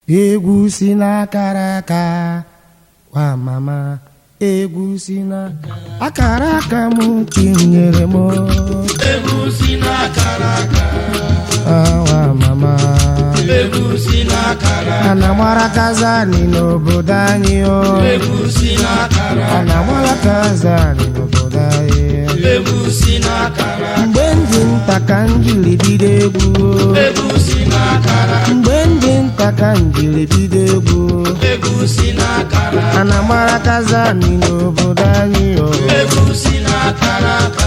egwu si n'akara aka wa mama egwu si na akara aka m chinyere m egwu si n'akara aka wa mama egwu si n'akara ana mara kazani n'obodo anyị o egwu si n'akara ana mara kazani n'obodo anyị egwu si n'akara mgbe ndị nta ka m jiri bido egwu o. egwu si n'akara mgbe ndị nta ka m jiri bido egwu egwu si n'akara ana mara kazani n'obodo anyị o egwu si n'akara aka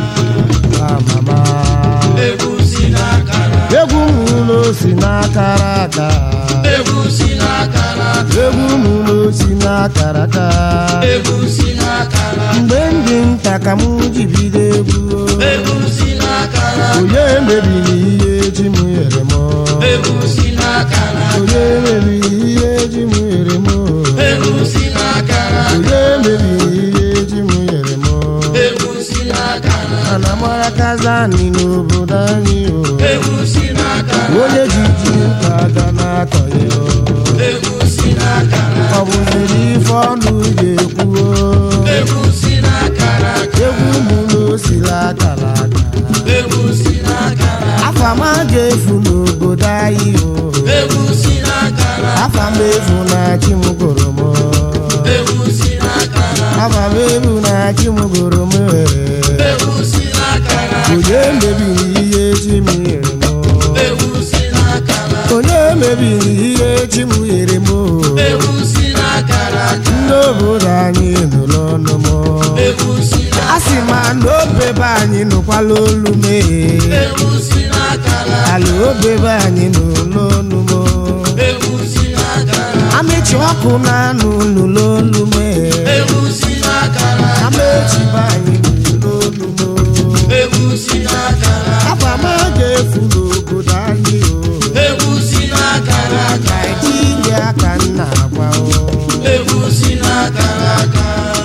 wa mama egwu si n'akara egwu m ụlọ si n'akara aka egwu si n'akara egwu m ụlọ si n'akara aka egwu si n'akara mgbe ndị nta ka m ji bido egwu o. egwu si n'akara onye mebiri ihe ji m nyere m egwu si n'akara onye mebiri ihe ji m nyere m egwu si n'akara onye mebiri ihe ji m nyere m egwu si n'akara ana mara kazani n'obodo anyị o egwu si n'akara onye ji ji nka aga n'akọ ya o. egwu si n'akara ọ bụziri ife ọnụ ga-ekwu o. egwu si n'akara egwu m n'osiri akara aka egwu si n'akara afa m ga-efu n'obodo anyị o egwu si n'akara afa m efu na chi m gụrụ m egwu si n'akara afa m efu na chi m gụrụ m egwu si n'akara onye mebiri ihe chi m nyere m egwu si n'akara onye mebiri ihe chi m nyere m egwu si n'akara ndị obodo anyị nụrụ ọnụ m egwu si a sị ma na obebe anyị nụkwala olu m egwu si n'akara ala obebe anyị nụrụ ọnụ m egwu si n'akara amechi ọkụ na-anụ nụrụ olu m egwu si n'akara amechi be anyị nụrụ olu m egwu si n'akara afa m ga-efu n'obodo anyị o egwu si n'akara ka etinye aka nna agwa o egwu si n'akara aka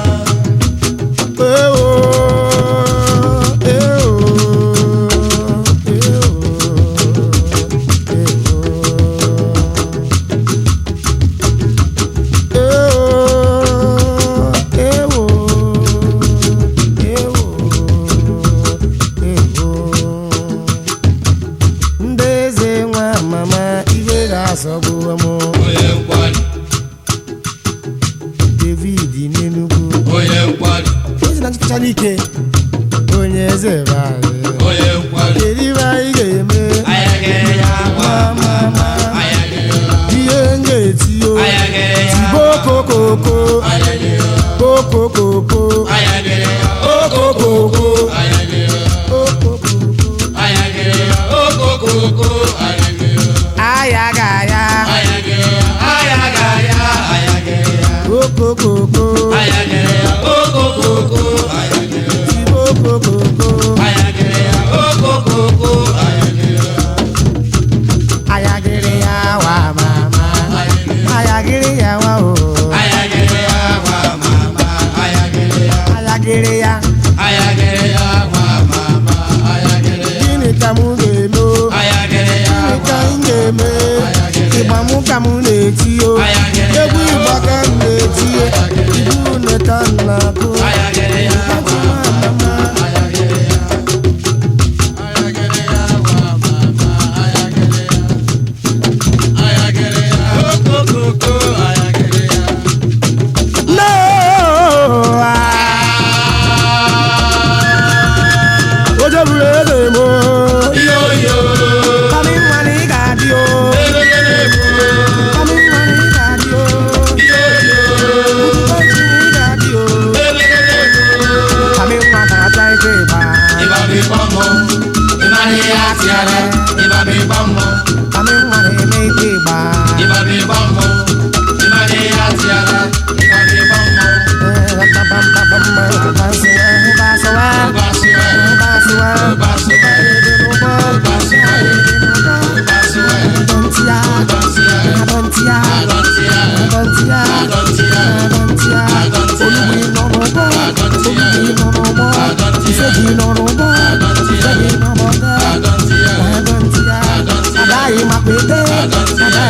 Ewo, ewo, ewo, ewo. Ewo, ewo, ewo, ewo. ndị eze nwa mama ibe ga-asọgbuwe m onye nkwado david n'enugwu onye nkwado onye na nchịkọchala ike onye eze be anyị onye nkwado kedu ibe anyị ga-eme ayagere ya ma ma ma ayagere ya ihe m ga-eti o ayagere ya tibo kokoko ayagere ya kokokoko ayagere ya okokoko ayagere ya okokoko ayagere ya okokoko ayagere ya ayaga ya ayagere ya ayaga ya ayagere ya okokoko ayagere ya okokoko ayagere ya tibo kokoko ayagere ya okokoko ayagere ya ayagiri ya wa mama ayagiri ya wa o ayagere ya wa mama ayagere ya ayagiri ya ayagere ya wa mama ayagere ya gịnị ka mụ ga-eme o ayagere ya gịnị ka m ga-eme ịgba mụ ka m na-eti o egwu ịgba ka m na-eti o ibu une ka m na-akụ ayagere ya Eti nwa mama ayagere ya ayagere ya wa mama ayagere ya ayagere ya okokoko ayagere ya no ojo buru eze m o yo yo kọmi nwa na ị ga-adị o egegere bụ kọmi nwa na ị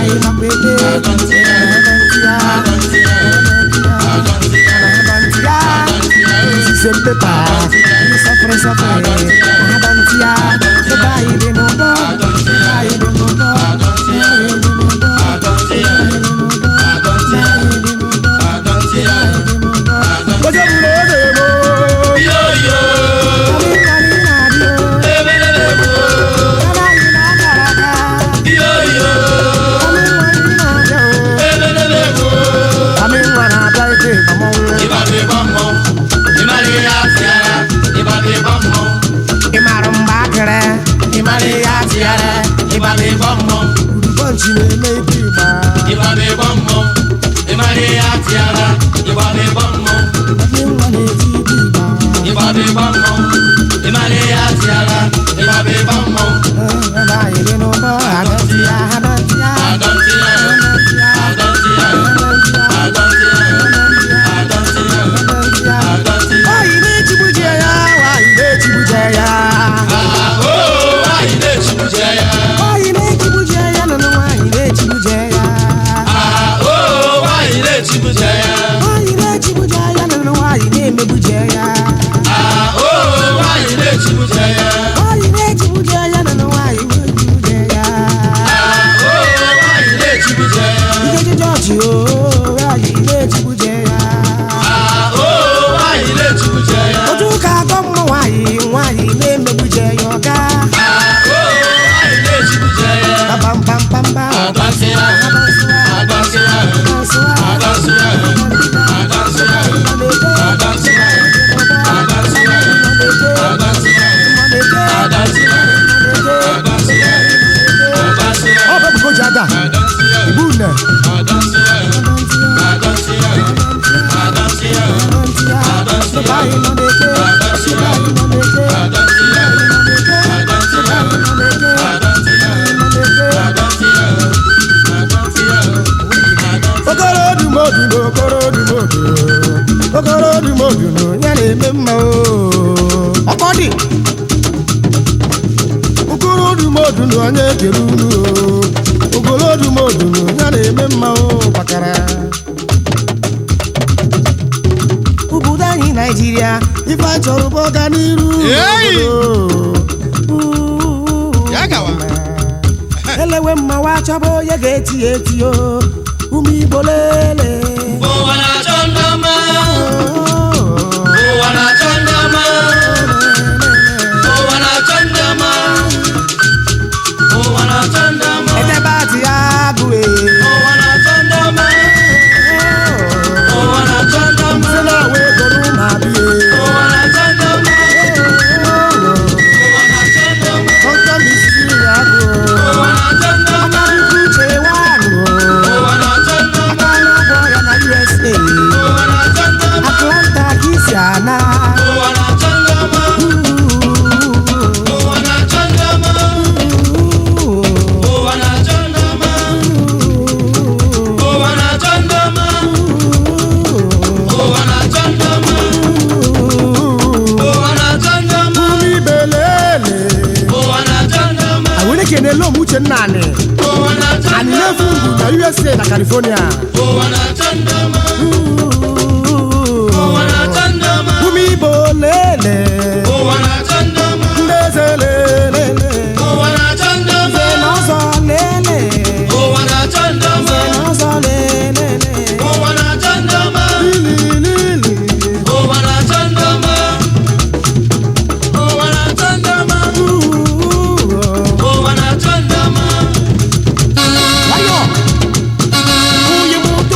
anyị nakwa ebe Agọ ntị ya. Agọ ntị ya. Agọ ntị ya. Agọ ntị ya. Agọ ntị ya. Sise mpepa sọfere sọfere agọ ntị ya ebe anyị dị n'ụgbọ Agọ ntị ya. anyị dị n'ụgbọ Agọ ntị ya. anyị dị n'ụgbọ Agọ ntị ya. Agọ ntị ya. Agọ ntị ya. Oje buru oge mo Yo, yo. Anyị anyị na-adị o Ebelebe mo. Ebe anyị na-agara aga Yo, yo. Anyị nwa anyị na-abịa o Ebelebe mo. Anyị nwa na-abịa ike ịgbamọnwụ Ịbabe gbọmmọ. Ịmara ihe atịara. Ịbabe gbọmmọ. Ị mara mgbe akịrị Ị mara ihe atịara Ịbabe gbọmmọ. Urubọnchi na-eme ike ịgba Ịbabe gbọmmọ. Ịmara ihe atịara. Ịbabe gbọmmọ. Anyị nwa na-eti ike ịgba Ịbabe gbọmmọ. Ịmara ihe atịara. Ịbabe gbọmmọ. Ebe anyị dị n'ụgbọ agọ ntị ya agọ ntị ya Agọ ntị ya. agọ ntị ya Agọ ntị ya. agọ ntị ya Agọ ntị ya. Agọ ntị ya. Agọ ntị ya. Nwaanyị na-echigbuje ya nwaanyị na-echigbuje ya Ah, oh, nwaanyị na-echigbuje ya. nwaanyị na-echigbuje ya nụnụ nwaanyị na-echigbuje ya Ah, oh, nwaanyị na-echigbuje ya. nwaanyị na-echigbuje ya nụnụ nwaanyị na-emegbuje ya Ah, oh, nwaanyị na-echigbuje ya. nwaanyị na-echigbuje ya nụnụ nwaanyị na-echigbuje ya Ah, oh, nwaanyị na-echigbuje ya. Ikeji jọji o nwaanyị na-echigbuje ya Ah, oh, nwaanyị na-echigbuje ya. otu ụka agọ mmụ nwaanyị nwaanyị na-emegbuje ya ọga Ah, oh, nwaanyị na-echigbuje ya. papampampamba Agansị ya. Agansị ya. Agansị ya. Agansị ya. Agansị ya. Agansị ya. Agansị ya. Agansị ya. Agansị ya. Agansị ya. ọ bụ ebubo ji ada Agansị ya. igbu nne Agansị ya. Agansị ya. Agansị ya. Agansị ya. Agansị ya. Agansị ya. Agansị ya. Agansị ya. Agansị ya. Agansị ya. okoro dumodu na okoro dumodu okoro dumodu na ya na-eme mma o ọkọ dị okoro dumodu na onye kere unu o okoro dumodu na ya na-eme mma o gbakara obodo anyị naijiria ife a chọrọ bụ ọganiru Hey! n'obodo. Ya gawa. elewe mmawa chọba onye ga-eti ya eti o ụmụ igbo lele Ụwa na-achọ ndị ọma. Ụwa na-achọ ndị ọma. Ụwa na-achọ ndị ọma. Ụwa na-achọ ndị ọma. edebe atị ya agụe Ụwa na-achọ ndị ọma. Ụwa na-achọ ndị ọma. si na awa egoro ụmụ abịa Ụwa na-achọ ndị ọma. Ụwa na-achọ ndị ọma. ọtọ misiri ya agụ Ụwa na-achọ ndị ọma. akarịkwu uche wanụ Ụwa na-achọ ndị ọma. aka na-agwọ ya na usa Ụwa na-achọ ndị ọma. atlanta ka isi ana Ụwa na-achọ ndị ọma. Ụwa na-achọ ndị ọma. Ụwa na-achọ ndị ọma. Ụwa na-achọ ndị ọma. Ụwa na-achọ ndị ọma. Ụwa na-achọ ndị ọma. ụmụ ibe lele Ụwa na-achọ ndị ọma. awere kenele ụmụ uche nna anyị Ụwa na-achọ anyị ndị na-efu ọma. ndụ na usa na california Ụwa na-achọ ndị ọma. Ụwa na-achọ ndị ọma. ụmụ igbo lele Ụwa na-achọ ndị ọma. ndị eze lele Ụwa na-achọ ndị ọma. Nze n'ọzọ lele Ụwa na-achọ ndị ọma. Nze n'ọzọ lele Ụwa na-achọ ndị ọma. Lililili. Ụwa na-achọ ndị ọma. Ụwa na-achọ ndị ọma. Uuu. Ụwa na-achọ ndị ọma. Nwayọ. Nwunye m ụtụ.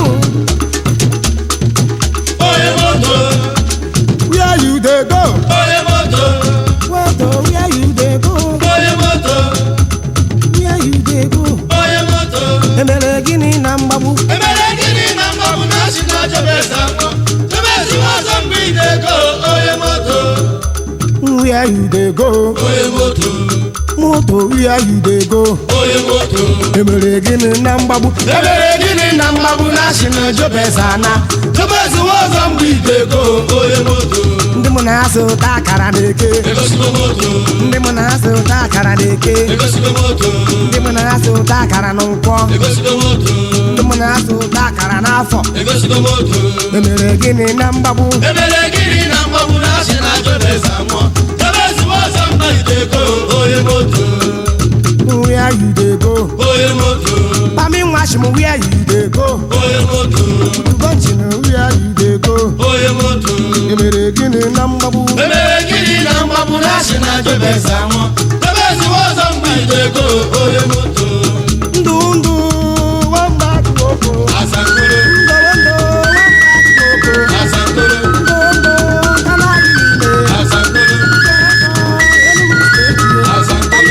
Onye moto, Where you dey go? onye moto, Moto, where you dey go? onye moto, Where you dey go? onye moto. Emere gịnị na mgbagbu? Emere gịnị na mgbagbu na asị na Jabez anwụ? Jabez nwa ọzọ mgbe ị na-ego onye moto, Where you dey go? onye moto, Moto, where you dey go? onye moto. Emere gịnị na mgbagbu? Emere gịnị na mgbagbu na asị na Jabez ana? Jabez nwa ọzọ mgbe ị na-ego onye moto, Ndị mụ na-asụ ụta akara na-eke egosigo moto ndị mụ na-asụ ụta akara na-eke egosigo moto ndị mụ na-asụ ụta akara na nkwọ egosigo moto ndị mụ na-asụ ụta akara n'afọ egosigo moto emere gịnị na mgbagbu emere gịnị na mgbagbu na asị na jobeza nwụọ jobezi ọzọ mba idego onye moto where you dey go onye moto pami nwashim where you dey go onye moto ugonchin where you dey go onye moto emere gịnị na mgbagbu emere gịnị na mgbagbu na asị na jobeza nwụọ jobezi ọzọ mba idego onye moto ndụ ndụ nwamba dị oko asankoro ndụ ndụ nwamba dị oko asankoro ndụ ndụ kanari niile asankoro Enugu steeti asankoro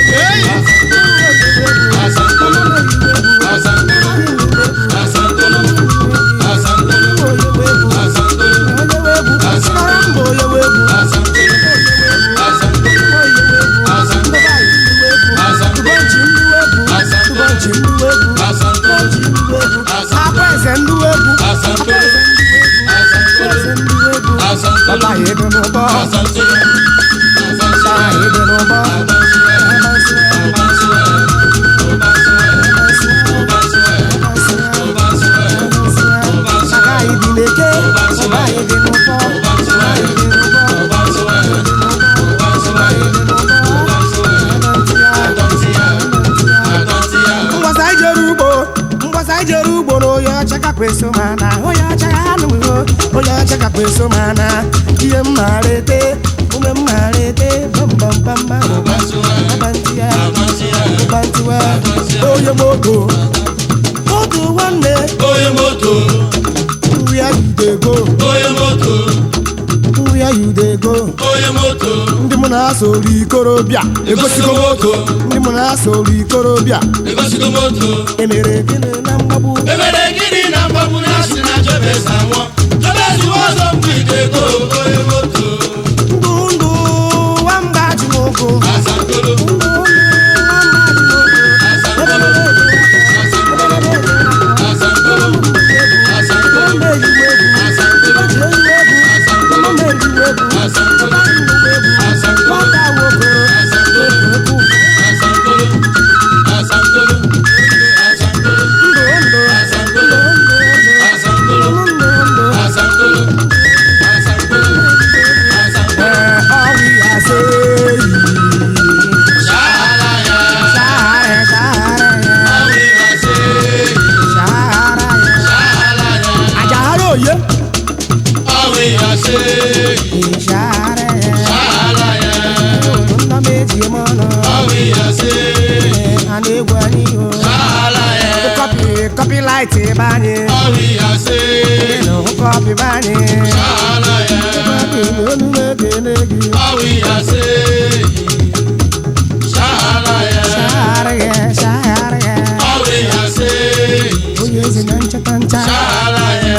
asankoro asankoro asankoro asankoro asankoro mgbasa ijere ugbo mgbasa ijere ugbo na onye ọcha kakwa eso ma na onye ọcha ya anụghị onye ọcha kakwa eso ma na ihe m maara ete ume m maara ete bambambamba abantiya abantiwa onye moto moto nwanne onye moto where you dey go onye moto where you dey go onye moto ndị mụ na-asọ olu ikorobịa egosigo moto ndị mụ na-asọ olu ikorobịa egosigo moto emere gịnị na mgbagbu emere gịnị na mgbagbu na asị na jobeza nwụọ jobezi ọzọ mba idego onye moto ndụ ndụ nwamba ji n'ụkwụ asankoro ndụ ndụ nwamba ji n'ụkwụ asankoro asankoro asankoro asankoro asankoro asankoro asankoro asankoro asankoro asankoro asankoro asankoro shahala ya awi ase shahala ya awi ase shahala ya awi ase shahala ya Copyright banye, awi ase no copy banye. shahala ya awi ase shahala ya awi ase shahala ya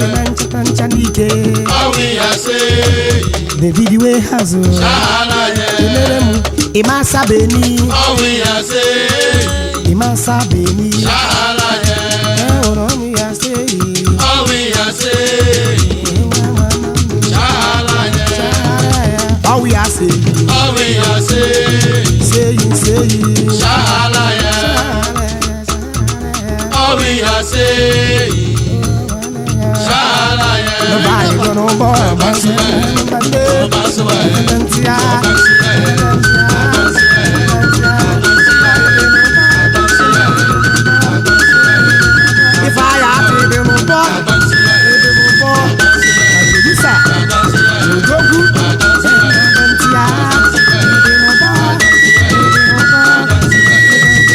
awi ase David we hazo shahala ya elere mu imasa beni awi ase imasa beni shahala ya ẹwọrọ mi ya se awi ase shahala ya ọwọ ya se awi ase seyi seyi shahala ya awi ase shahala ya lọba ìgbọnà bọ ọba se ọbàdé Basuwa ya ẹdẹntia ifeaya ti dinu bọ dinu bọ àdùbísà òjògù ẹdẹntia dinu bọ dinu bọ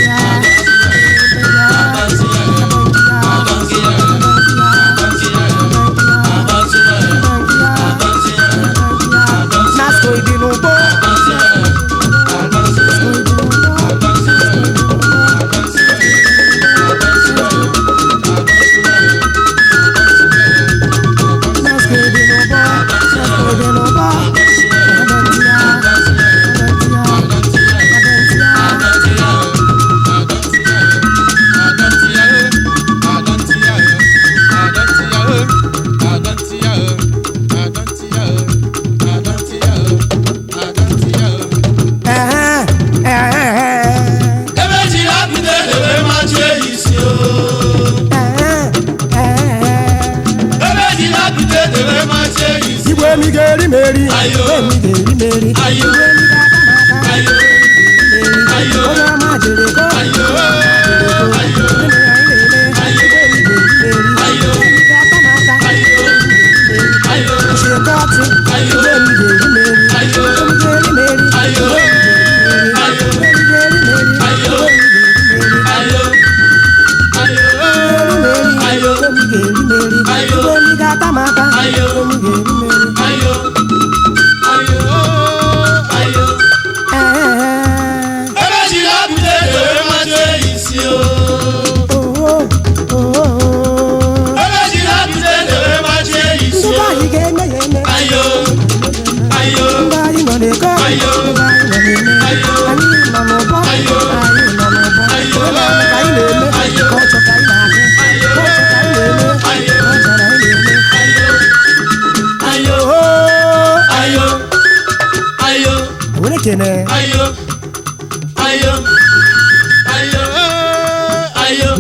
nasco ìdinu bọ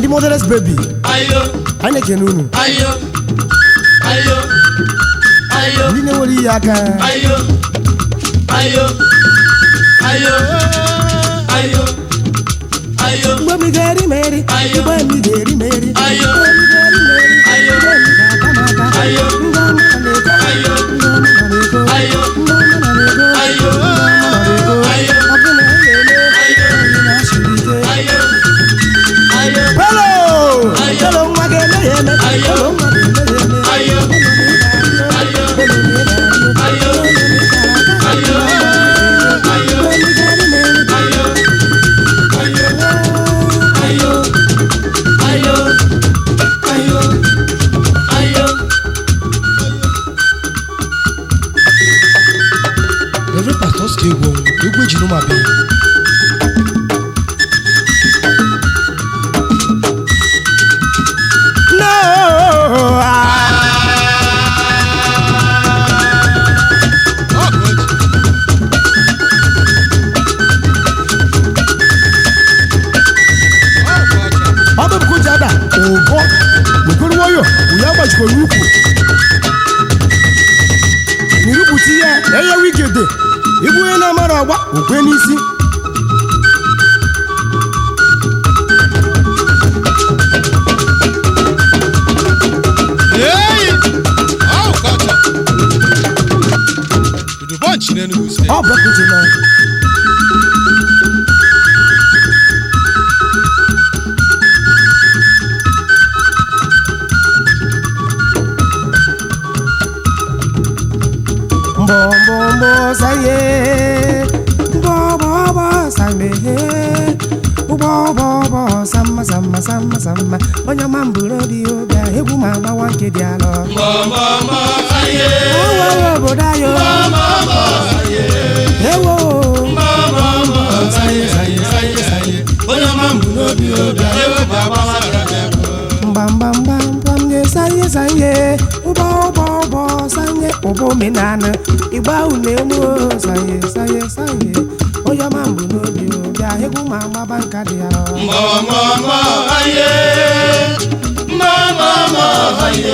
ndị motherless baby ayo anyị na-ekene unu ayo ayo ayo ndị na-enwere ihe aka ayo ayo ayo ayo ayo mgbe m ga-eri m eri Ayo. mgbe m ga-eri m eri Ayo. mgbe m ga-eri m eri Ayo. mgbe m ga-aka m aka Ayo. ndị ọma nọ n'ego Ayo. ndị ọma nọ n'ego Ayo. ndị ọma nọ n'ego Ayo. ndị ọma nọ n'ego Ayo. ọ bụ na anyị na-eme Ayo. anyị na-asịrị ike ayo ayo Hello! Ayo. Hello, nwa ga-eme ya eme. Ayo. Hello, nwa ga-eme ya eme. Ayo. Hello, nwa ga-arịọ. Ayo. Hello, nwa ga-arịọ. Ayo. Hello, nwa ga-arịọ. Ayo. Ayo. Hello, nwa ga-eme ya eme. ayo ayo ayo ayo ayo Reverend Pastor Oscar egwu ọnwụ egwu eji n'ụmụ abịa No! Ah. ọ bụ bụkụ ada ụbọ wekọrọ nwayọ onye agbajikọrọ ukwu n'irupụta ihe enye wigede ịbụ onye na-amara ọgba okwe n'isi Hey! Oh, gotcha. Udu bunch in Enugu State. ọ bụrụkụji na mbọmbọmbọ saye mbọbọbọ samehe ụgbọbọbọ sama sama sama sama onye ọma mbụrụ obi obi a, egwu ma agbawa nke dị alọ mọmọmọ aye Ewo obodo ayo ewo mọmọmọ aye aye aye aye onye ọma mbụ n'obi obi ewe bụ agbawa gara mgbamgbamgbamgbam nye sanye sanye ụgbọ ụgbọ ụgbọ sanye ụgbọ omenala igba unu emu sanye sanye sanye onye ọma mbụ n'obi bịa egwu ma agbaba nka dị ya mọmọmọ aye mọmọmọ aye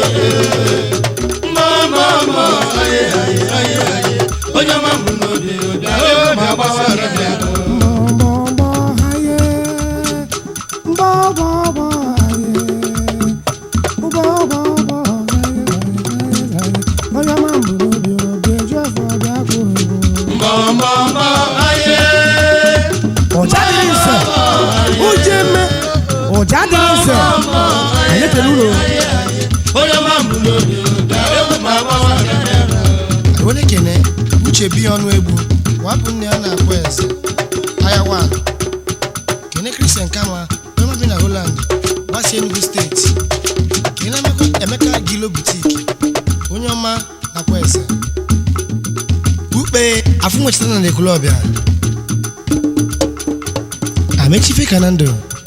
mọmọmọ aye aye aye aye onye ọma mbụ n'obi obi ewe bụ agbawa gara mbọmbọmbọ haye mbọbọbọ haye ụgbọbọbọ sanye sanye sanye onye ọma mbụ n'obi obi eju afọ bịa kwụ egwu mọmọmọ aye ọjà dị nsọ oje mme ọjà dị nsọ anyị ekele ụlọ onye ọma mbụ n'obi obi ewe bụ agbawa gara Onye kene uche bi ọnụ egwu wapụ nne ya na-akpọ eze aya wan kene Christian kama onye mabi na Holland gbasi Enugu steeti kene Emeka- Emeka Gilo butiki onye ọma nakwa eze ukpe afụ nwechitana na ekulọbịa amechife ka na ndụ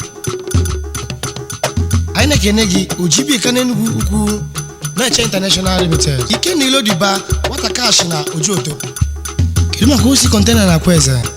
anyị na-ekene gị ojibika n'enugwu ukwu na-eche international limited ike na ilo diba nwata kash na ojuoto kedu maka osi kọntena na akwa eze